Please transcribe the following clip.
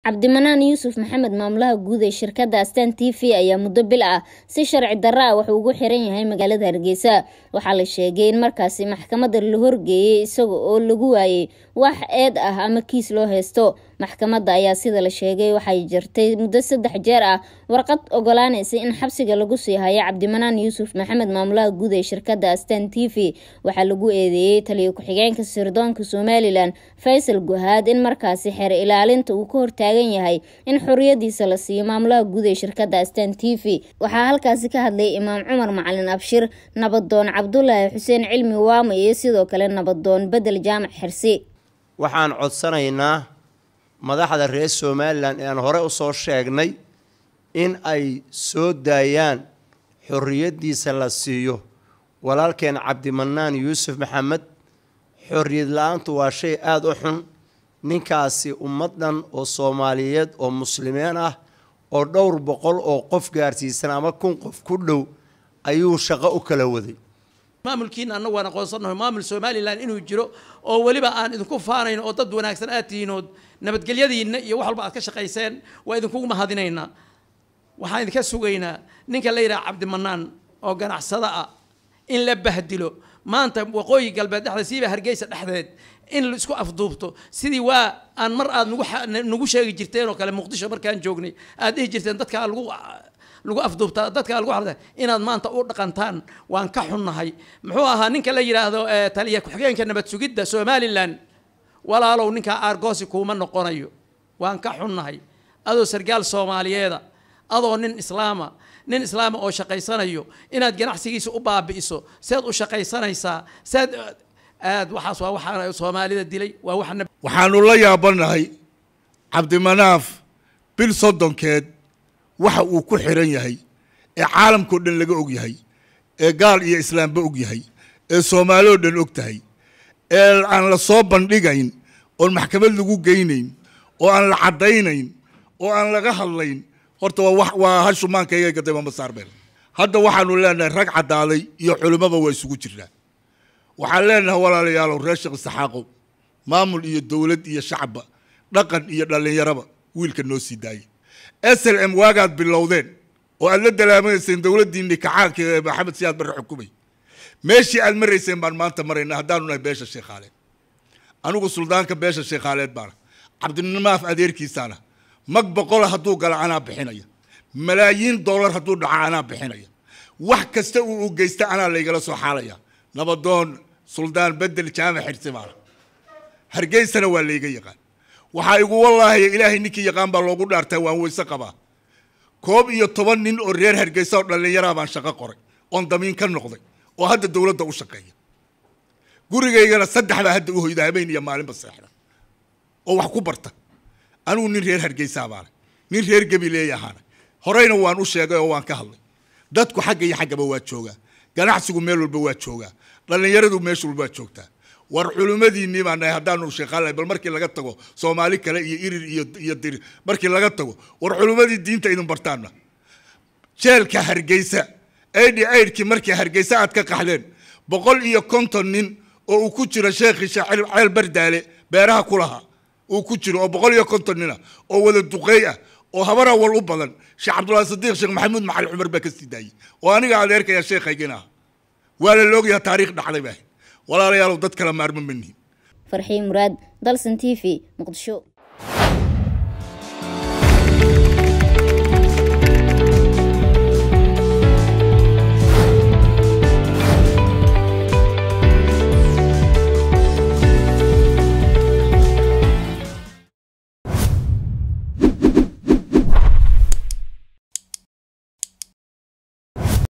cabdimanaan yuusuf maxamed maamulaha guud ee shirkadda astan t v ayaa muddo bil ah si sharci darra ah wuxuu ugu xiran yahay magaalada hargeysa waxaa la sheegay in markaasi maxkamadda la horgeeyey isaga oo lagu waayey wax eed ah ama kiis loo haysto maxkamadda ayaa sida la sheegay waxay jirtay muddo saddex jeer ah warqad ogolaanaysa in xabsiga lagu sii hayo cabdimanaan yuusuf maxamed maamulaha guud ee shirkadda astan t v waxaa lagu eedeeyey taliyo ku-xigeenka sirdoonka somalilan faysal guhaad in markaasi xeer ilaalinta uu ka hortaagan yahay in xoriyadiisa la siiyo maamulaha guud ee shirkadda astan t v waxaa halkaasi ka hadlay imaam cumar macalin abshir nabadoon cabdulaahi xuseen cilmi waama iyo sidoo kale nabadoon bedel jaamac xirsi waxaan codsanaynaa madaxda reer somalilan ee aan hore usoo sheegnay in ay soo daayaan xorriyaddiisa la siiyo walaalkeen cabdimanaan yuusuf maxamed xorriyad la-aantu waa shay aada u xun ninkaasi ummaddan oo soomaaliyeed oo muslimiin ah oo dhowr boqol oo qof gaarsiisan ama kun qof ku dhow ayuu shaqo u kala waday maamulkiina annagu waan aqoonsannahay maamul somalilan inuu jiro oo weliba aan idinku faanayn oo dad wanaagsan aad tihiin oo nabadgelyadiinna iyo wax walba aad ka shaqayseen waa idinkugu mahadinaynaa waxaan idinka sugaynaa ninka la yidhaha cabdimanaan oo ganacsada ah in la bahdilo maanta waqooyi galbeed dhexdeed siiba hargeysa dhexdeed in la isku afduubto sidii waa aan mar aad nagu sheegi jirteen oo kale muqdisho markaan joognay aad dhihi jirteen dadkaa lagu lagu afduubtaa dadkaa lagu xarda inaad maanta u dhaqantaan waan ka xunnahay muxuu ahaa ninka la yidhaahdo taliya ku-xigeenka nabad sugidda somalilan walaalow ninkaa aargoosi kuuma noqonayo waan ka xunnahay adoo sargaal soomaaliyeeda adoo nin islaama nin islaama oo shaqaysanayo inaad ganacsigiisa u baabi'iso seed u shaqaysanaysaa seed aad waxaas waa waxaa soomaalida dilay waa wax waxaanu la yaabanahay cabdimanaaf bil soddonkeed waxa uu ku xiran yahay ee caalamkao dhan laga og yahay ee gaal iyo islaamba og yahay ee soomaali oo dhan og tahay ee aan la soo bandhigayn oon maxkamad lagu geynayn oo aan la caddaynayn oo aan laga hadlayn horta waa waa hashumaankaygay gaday mamasaarbeel hadda waxaanu leenahay rag caddaaday iyo culimmaba waa isugu jirnaa waxaan leenahay walaalayaalow reer sheekh isaxaaqow maamul iyo dowlad iyo shacabba dhaqan iyo dhallinyaraba wiilka noo sii daayay s l m waagaad bilowdeen oo aad la dalaamanayseen dowladdiinni kacaanka ee maxamed siyaad barre xukumay meeshii aad marayseen baan maanta marayna haddaanu nahay beesha sheekhaaleed anigu suldaanka beesha sheekhaaleed baana cabdinamaaf adeerkiisaana mag boqola hadduu gala anaa bixinaya malaayiin dollar hadduu dhaco anaa bixinaya wax kasta uu u geysta anaa laygala soo xaalaya nabadoon suldaan bedel jaamac xirsi baana hargeysana waa layga yaqaan waxaa igu wallaahiya ilaahay ninkii yaqaan baa loogu dhaartaa waan weyse qabaa koob iyo toban nin oo reer hargeysa oo dhallinyaraa baan shaqo qoray oon damiin ka noqday oo hadda dowladda u shaqeeya gurigaygana saddex baa hadda u hoyda habeen iyo maalinba seexda oo wax ku barta anigu nin reer hargeysaa baana nin reer gabileey ahaana horeyna waan u sheegay oo waan ka hadlay dadku xagga iyo xaggaba waa joogaa ganacsigu meel walba waa joogaa dhallinyaradu meesha walba waa joogtaa war culimmadiinnii baa nahay haddaanu sheeqaalahay bal markii laga tago soomaali kale iyo irir iyo iyo dir markii laga tago war culimmadii diinta idin bartaana jeelka hargeysa aidhi aidhkii markii hargeysa aad ka qaxdeen boqol iyo konton nin oo uu ku jiro sheekhii ceel bardaale beeraha ku lahaa uu ku jiro oo boqol iyo konton nina oo wada duqeey ah oo habar awal u badan sheekh cabdullahi sadiiq sheekh maxamuud macali cumar baa ka sii daayey oo aniga adeerkaya sheekhaygina ah waa la loogyaha taariikh dhacday baa walaalayaalow dad kala maarma manihin farxiin muraad dalsan t v muqdisho